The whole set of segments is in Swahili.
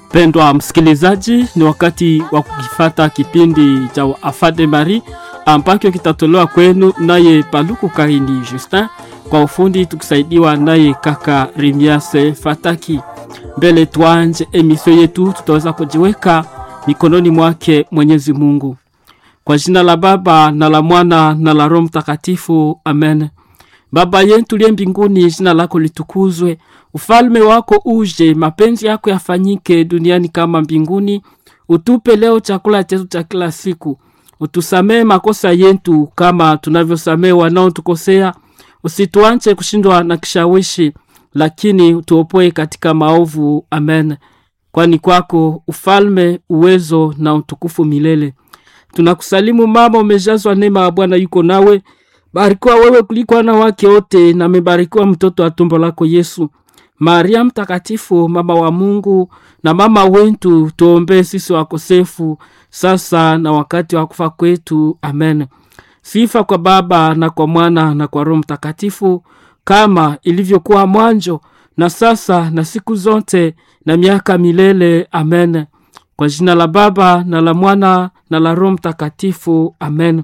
Pendwa msikilizaji, ni wakati wa kukifata kipindi cha Afade Marie ambacho kitatolewa kwenu naye Paluku Kaini Justin, kwa ufundi tukisaidiwa naye kaka Rimiase Fataki. Mbele tuanje emisio yetu, tutaweza kujiweka mikononi mwake Mwenyezi Mungu. Kwa jina la Baba na la Mwana na la Roho Mtakatifu, amen. Baba yetu liye mbinguni, jina lako litukuzwe, ufalme wako uje, mapenzi yako yafanyike duniani kama mbinguni. Utupe leo chakula chetu cha kila siku, utusamee makosa yetu kama tunavyosamee wanaotukosea, usituache kushindwa na kishawishi, lakini utuopoe katika maovu. Amen. Kwani kwako ufalme, uwezo na utukufu milele. Tunakusalimu mama, umejazwa neema ya Bwana yuko nawe barikiwa wewe kuliko wanawake wote, na amebarikiwa mtoto wa tumbo lako Yesu. Maria Mtakatifu, mama wa Mungu na mama wetu, tuombee sisi wakosefu, sasa na wakati wa kufa kwetu. Amen. Sifa kwa Baba na kwa Mwana na kwa Roho Mtakatifu, kama ilivyokuwa mwanzo na sasa na siku zote na miaka milele. Amen. Kwa jina la Baba na la Mwana na la Roho Mtakatifu. Amen.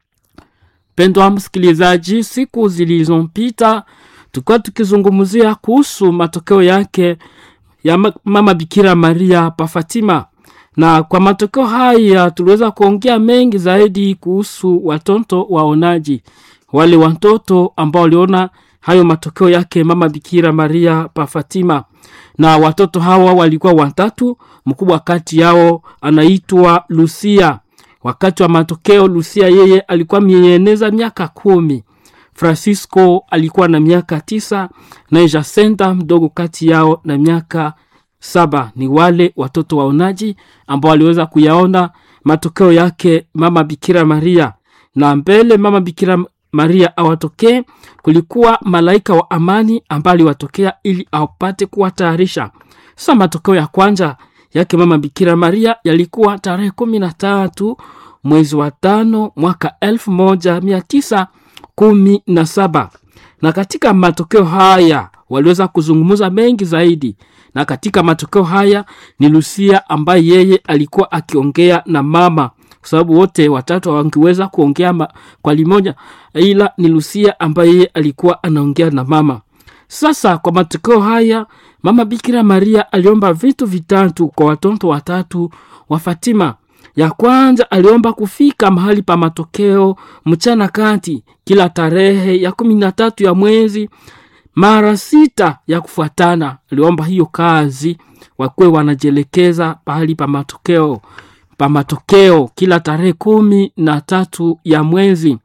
Pendwa msikilizaji, siku zilizopita tulikuwa tukizungumzia kuhusu matokeo yake ya mama Bikira Maria pa Fatima, na kwa matokeo haya tuliweza kuongea mengi zaidi kuhusu watoto waonaji, wale watoto ambao waliona hayo matokeo yake mama Bikira Maria pa Fatima, na watoto hawa walikuwa watatu. Mkubwa kati yao anaitwa Lucia. Wakati wa matokeo Lucia yeye alikuwa mieneza miaka kumi. Francisco alikuwa na miaka tisa na Jacinta mdogo kati yao na miaka saba. Ni wale watoto waonaji ambao waliweza kuyaona matokeo yake mama Bikira Maria, na mbele mama Bikira Maria awatokee, kulikuwa malaika wa amani ambaye aliwatokea ili apate kuwatayarisha. Sasa matokeo ya kwanza yake mama Bikira Maria yalikuwa tarehe kumi na tatu mwezi wa tano mwaka elfu moja mia tisa kumi na saba na katika matokeo haya waliweza kuzungumza mengi zaidi, na katika matokeo haya ni Lucia ambaye yeye alikuwa akiongea na mama, kwa sababu wote watatu hawangeweza kuongea kwa limoja, ila ni Lucia ambaye yeye alikuwa anaongea na mama. Sasa kwa matokeo haya mama Bikira Maria aliomba vitu vitatu kwa watoto watatu wa Fatima. Ya kwanza aliomba kufika mahali pa matokeo mchana kati kila tarehe ya kumi na tatu ya mwezi mara sita ya kufuatana. Aliomba hiyo kazi wakuwe wanajielekeza pahali pa matokeo pa matokeo kila tarehe kumi na tatu ya mwezi.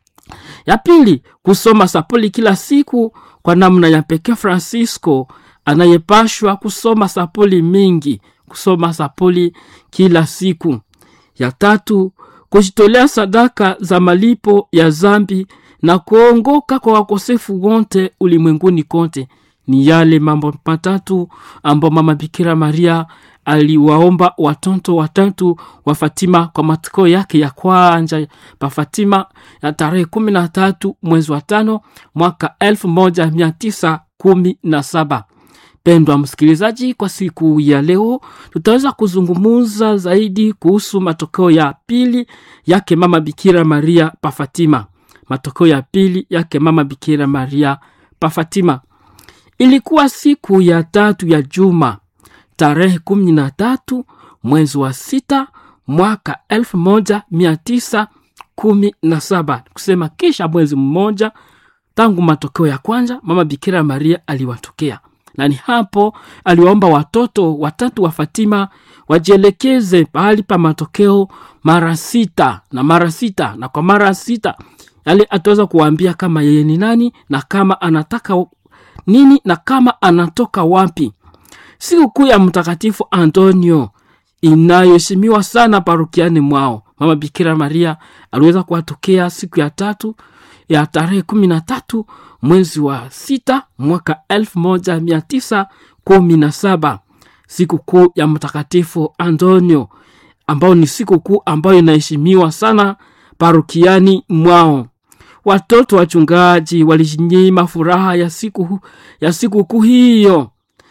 Ya pili kusoma sapuli kila siku kwa namna ya pekee. Francisco anayepashwa kusoma sapuli mingi, kusoma sapuli kila siku. Ya tatu kujitolea sadaka za malipo ya zambi na kuongoka kwa wakosefu wote ulimwenguni kote. Ni yale mambo matatu ambayo mama Bikira Maria aliwaomba watoto watatu wa Fatima kwa matokeo yake ya kwanza pa Fatima ya tarehe kumi na tatu mwezi wa tano mwaka elfu moja mia tisa kumi na saba. Pendwa msikilizaji, kwa siku ya leo tutaweza kuzungumza zaidi kuhusu matokeo ya pili yake mama Bikira Maria pa Fatima. Matokeo ya pili yake mama Bikira Maria pa Fatima ilikuwa siku ya tatu ya juma tarehe kumi na tatu mwezi wa sita mwaka elfu moja mia tisa kumi na saba kusema kisha mwezi mmoja tangu matokeo ya kwanza mama Bikira Maria aliwatokea na ni hapo aliwaomba watoto watatu wa Fatima wajielekeze pahali pa matokeo mara sita na mara sita na kwa mara sita, yale ataweza kuwaambia kama yeye ni nani na kama anataka nini na kama anatoka wapi. Siku kuu ya Mtakatifu Antonio inayoheshimiwa sana parokiani mwao, mama Bikira Maria aliweza kuwatokea siku ya tatu ya tarehe kumi na tatu mwezi wa sita mwaka elfu moja mia tisa kumi na saba siku kuu ya Mtakatifu Antonio, ambayo ni siku kuu ambayo inaheshimiwa sana parokiani mwao. Watoto wachungaji walijinyima furaha ya siku ya siku kuu hiyo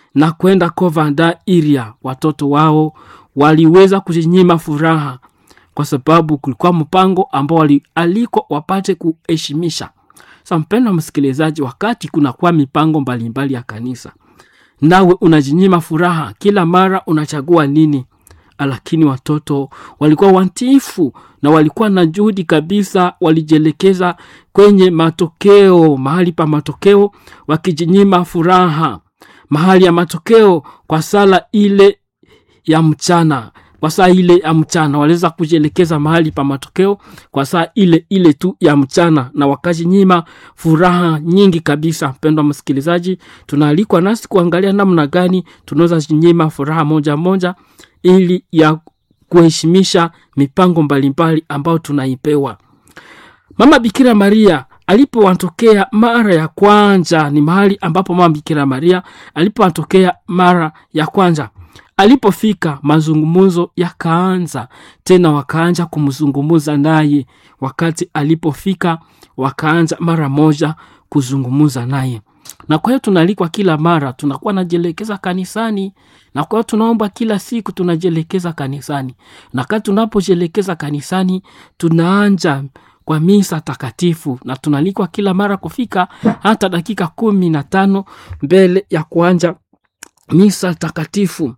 na kwenda Kovanda Iria, watoto wao waliweza kujinyima furaha kwa sababu kulikuwa mpango ambao walialikwa wapate kuheshimisha. Sa mpendwa msikilizaji, wakati kunakuwa mipango mbalimbali mbali ya kanisa, nawe unajinyima furaha kila mara, unachagua nini? Lakini watoto walikuwa watiifu na walikuwa na juhudi kabisa, walijielekeza kwenye matokeo, mahali pa matokeo, wakijinyima furaha mahali ya matokeo kwa sala ile ya mchana kwa saa ile ya mchana waliweza kujielekeza mahali pa matokeo kwa saa ile ile tu ya mchana, na wakajinyima furaha nyingi kabisa. Mpendwa msikilizaji, tunaalikwa nasi kuangalia namna gani tunaweza jinyima furaha moja moja, ili ya kuheshimisha mipango mbalimbali ambayo tunaipewa. Mama Bikira Maria alipowatokea mara ya kwanza, ni mahali ambapo mama Bikira Maria alipowatokea mara ya kwanza alipofika mazungumzo yakaanza tena, wakaanja kumzungumuza naye. Wakati alipofika wakaanza mara moja kuzungumuza naye, na kwa hiyo tunaalikwa kila mara tunakuwa najielekeza kanisani, na kwa hiyo tunaomba kila siku tunajielekeza kanisani, na wakati tunapojielekeza kanisani tunaanja kwa misa takatifu, na tunalikwa kila mara kufika hata dakika kumi na tano mbele ya kuanja misa takatifu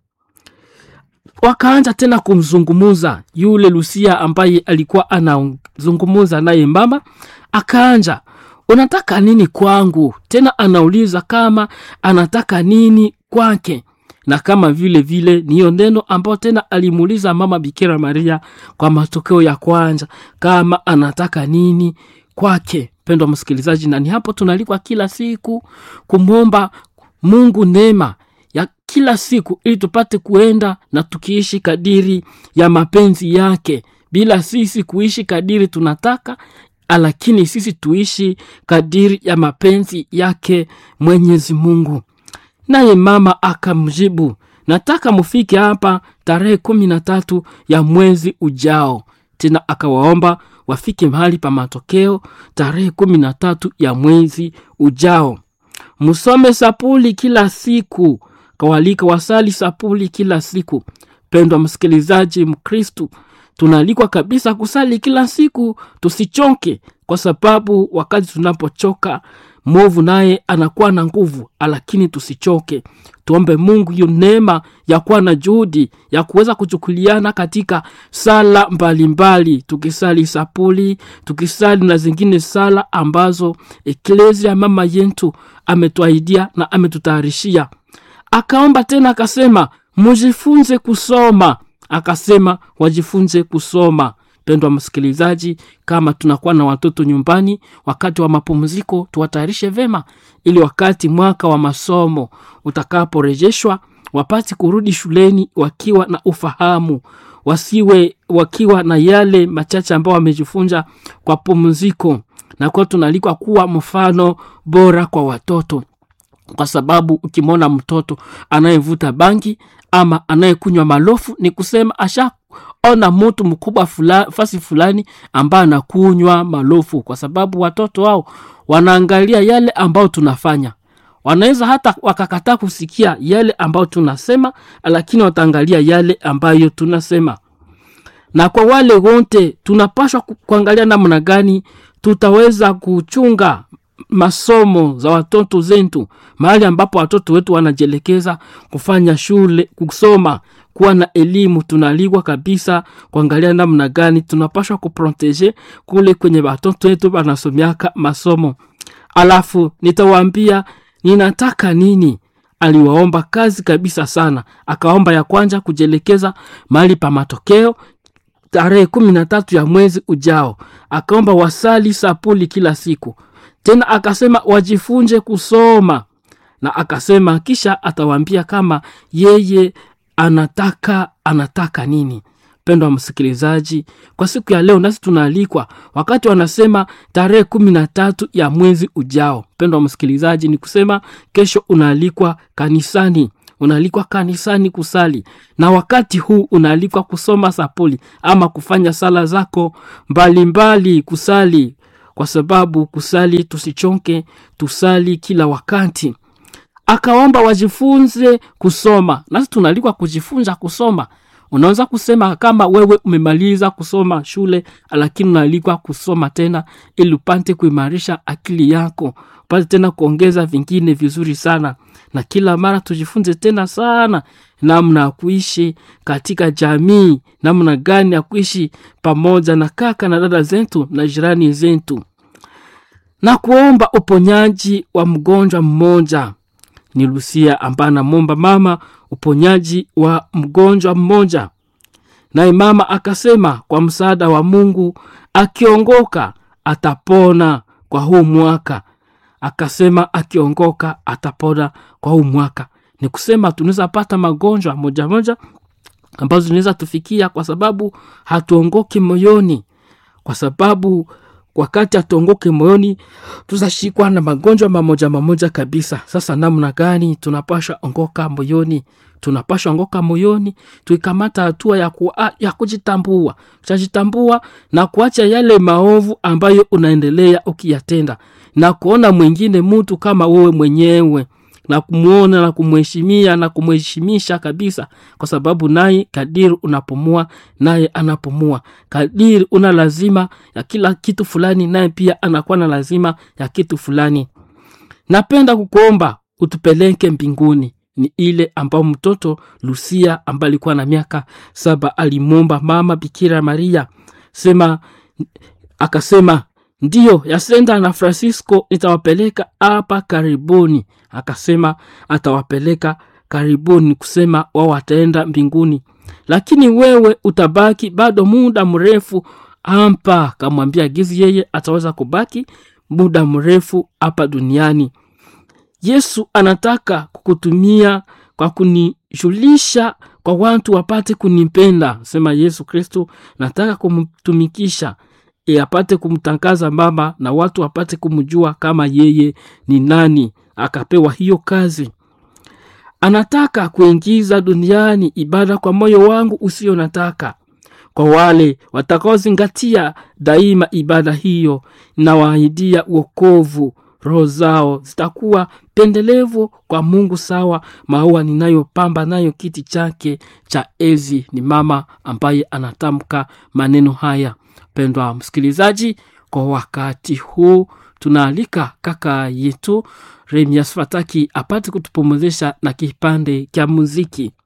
wakaanza tena kumzungumuza yule Lucia ambaye alikuwa anazungumuza naye mama, akaanja unataka nini kwangu? Tena anauliza kama anataka nini kwake, na kama vile vile niyo neno ambayo tena alimuuliza mama Bikira Maria kwa matokeo ya kwanza, kama anataka nini kwake. Pendwa msikilizaji, na ni hapo tunalikwa kila siku kumwomba Mungu neema ya kila siku ili tupate kuenda na tukiishi kadiri ya mapenzi yake, bila sisi kuishi kadiri tunataka, lakini sisi tuishi kadiri ya mapenzi yake Mwenyezi Mungu. Naye mama akamjibu, nataka mufike hapa tarehe kumi na tatu ya mwezi ujao. Tena akawaomba wafike mahali pa matokeo tarehe kumi na tatu ya mwezi ujao. Musome sapuli kila siku kawalika wasali sapuli kila siku. Pendwa msikilizaji Mkristu, tunaalikwa kabisa kusali kila siku, tusichoke, kwa sababu wakati tunapochoka mwovu naye anakuwa na nguvu, lakini tusichoke. Tuombe Mungu hiyo neema ya kuwa na juhudi ya kuweza kuchukuliana katika sala mbalimbali mbali, tukisali sapuli, tukisali na zingine sala ambazo eklesia mama yetu ametuahidia na ametutayarishia akaomba tena akasema, mujifunze kusoma. Akasema wajifunze kusoma. Pendwa msikilizaji, kama tunakuwa na watoto nyumbani, wakati wa mapumziko tuwatayarishe vema, ili wakati mwaka wa masomo utakaporejeshwa wapate kurudi shuleni wakiwa na ufahamu, wasiwe wakiwa na yale machache ambayo wamejifunza kwa pumziko, na kwa tunaalikwa kuwa mfano bora kwa watoto kwa sababu ukimwona mtoto anayevuta bangi ama anayekunywa malofu, ni kusema ashaona mtu mkubwa fula, fasi fulani ambaye anakunywa malofu, kwa sababu watoto wao wanaangalia yale ambayo tunafanya. Wanaweza hata wakakataa kusikia yale ambayo tunasema, lakini wataangalia yale ambayo tunasema. Na kwa wale wote tunapashwa kuangalia namna gani tutaweza kuchunga masomo za watoto zetu, mahali ambapo watoto wetu wanajielekeza kufanya shule, kusoma, kuwa na elimu. Tunaligwa kabisa kuangalia namna gani tunapashwa kuproteje kule kwenye watoto wetu wanasomiaka masomo. Alafu nitawaambia ninataka nini. Aliwaomba kazi kabisa sana, akaomba ya kwanza kujielekeza mahali pa matokeo tarehe kumi na tatu ya mwezi ujao, akaomba wasali sapuli kila siku tena akasema wajifunze kusoma, na akasema kisha atawaambia kama yeye anataka anataka nini. Mpendwa msikilizaji, kwa siku ya leo nasi tunaalikwa wakati wanasema tarehe kumi na tatu ya mwezi ujao. Mpendwa msikilizaji, ni kusema kesho unaalikwa kanisani unaalikwa kanisani kusali, na wakati huu unaalikwa kusoma sapuli ama kufanya sala zako mbalimbali mbali, kusali kwa sababu kusali, tusichoke, tusali kila wakati. akaomba wajifunze kusoma nasi tunalikwa kujifunza kusoma unaweza kusema kama wewe umemaliza kusoma shule lakini unaalikwa kusoma tena ili upate kuimarisha akili yako upate tena kuongeza vingine vizuri sana na kila mara tujifunze tena sana namna ya kuishi katika jamii namna gani ya kuishi pamoja na kaka na dada zetu na jirani zetu na kuomba uponyaji wa mgonjwa mmoja ni lusia ambaye anamwomba mama uponyaji wa mgonjwa mmoja naye mama akasema kwa msaada wa mungu akiongoka atapona kwa huu mwaka akasema akiongoka atapona kwa huu mwaka ni kusema tunaweza pata magonjwa moja moja ambazo zinaweza tufikia kwa sababu hatuongoki moyoni kwa sababu wakati hatuongoke moyoni tutashikwa na magonjwa mamoja mamoja kabisa sasa namna gani tunapasha ongoka moyoni tunapasha ongoka moyoni tuikamata hatua ya, ku, ya kujitambua tutajitambua na kuacha yale maovu ambayo unaendelea ukiyatenda na kuona mwingine mtu kama wewe mwenyewe na kumwona na kumheshimia na kumheshimisha kabisa kwa sababu naye kadiri unapumua naye anapumua kadiri una lazima ya kila kitu fulani naye pia anakuwa na lazima ya kitu fulani napenda kukuomba utupeleke mbinguni ni ile ambao mtoto lusia ambaye alikuwa na miaka saba alimwomba mama bikira maria sema akasema ndiyo yasenda na francisco nitawapeleka hapa karibuni akasema atawapeleka karibuni kusema wao wataenda mbinguni lakini wewe utabaki bado muda mrefu hapa kamwambia gizi yeye ataweza kubaki muda mrefu hapa duniani yesu anataka kukutumia kwa kunijulisha kwa watu wapate kunipenda sema yesu kristo nataka kumtumikisha e apate kumtangaza mama na watu wapate kumjua kama yeye ni nani akapewa hiyo kazi anataka kuingiza duniani ibada kwa moyo wangu usio nataka kwa wale watakaozingatia daima ibada hiyo na waahidia uokovu roho zao zitakuwa pendelevu kwa mungu sawa maua ninayopamba nayo kiti chake cha ezi ni mama ambaye anatamka maneno haya pendwa msikilizaji kwa wakati huu tunaalika kaka yetu remias fataki apate kutupumuzisha na kipande kya muziki